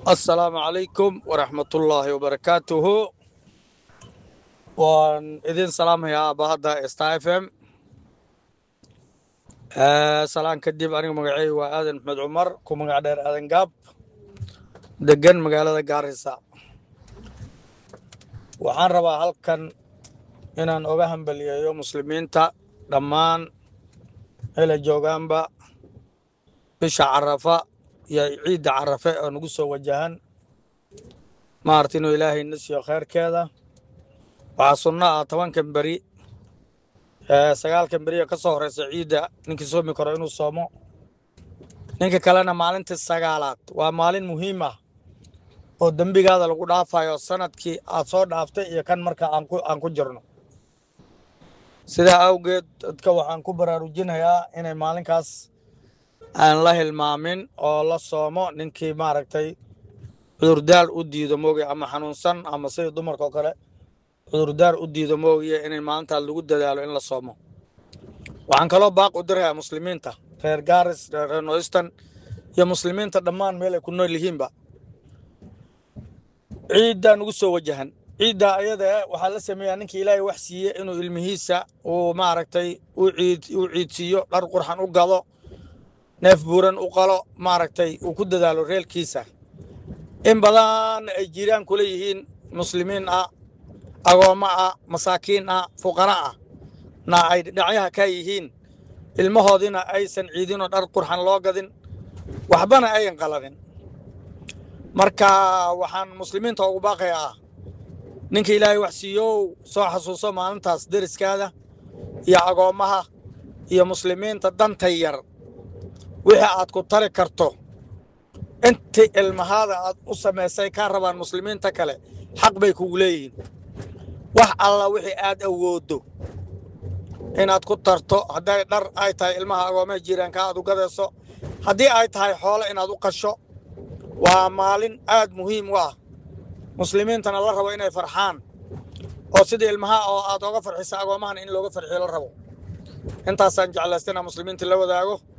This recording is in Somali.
assalaamu calaykum waraxmatullaahi wabarakaatuhu waan idin salaamayaa aabahadda star f m salaan kadib aniga magacey waa aadan maxmed cumar ku magac dheer aadan gaab degan magaalada gaarisa waxaan rabaa halkan inaan oga hambaliyeeyo muslimiinta dhammaan ela joogaanba bisha carafa iyo ciidda carafe oo nagu soo wajahan maarta inuu ilaahay na siiyo kheyrkeeda waxaa sunno ah tobankan beri sagaalkan berioo ka soo horeysa ciidda ninkii soomi karo inuu soomo ninka kalena maalintii sagaalaad waa maalin muhiim ah oo dembigaada lagu dhaafayo sanadkii aad soo dhaaftay iyo kan marka aan ku jirno sidaa awgeed dadka waxaan ku baraarujinayaa inay maalinkaas aan la hilmaamin oo la soomo ninkii maaragtay cudurdaar u diido moogiye ama xanuunsan ama sidii dumarka oo kale cudurdaar u diido moogiye inay maalintaas lagu dadaalo in la soomo waxaan kaloo baaq u dirayaa muslimiinta reer gaaris reer noystan iyo muslimiinta dhammaan meel ay ku nool yihiinba ciiddaa nugu soo wajahan ciiddaa ayada waxaa la sameeyaa ninkii ilaahay wax siiye inuu ilmihiisa uu maaragtay u ciidsiiyo dhar qurxan u gado neef buuran u qalo maaragtay uu ku dadaalo reelkiisa in badan ay jiraan kula yihiin muslimiin ah agoommo ah masaakiin ah fuqara ah na ay dhinacyaha ka yihiin ilmahoodiina aysan ciidinoo dhar qurxan loo gadin waxbana ayan qaladin marka waxaan muslimiinta ugu baaqayaa ah ninka ilaahay wax siiyow soo xasuuso maalintaas deriskaada iyo agoommaha iyo muslimiinta danta yar wixii aad ku tari karto intii ilmahaada aad u samaysay kaa rabaan muslimiinta kale xaq bay kugu leeyihiin wax alla wixii aad awooddo inaad ku tarto hadday dhar ay tahay ilmaha agoomaha jiiraanka aad u gadayso haddii ay tahay xoolo inaad u qasho waa maalin aad muhiim u ah muslimiintana la rabo inay farxaan oo sidii ilmaha oo aad oga farxisa agoomahan in looga farxiyo la rabo intaasaan jeclaystina muslimiinta la wadaago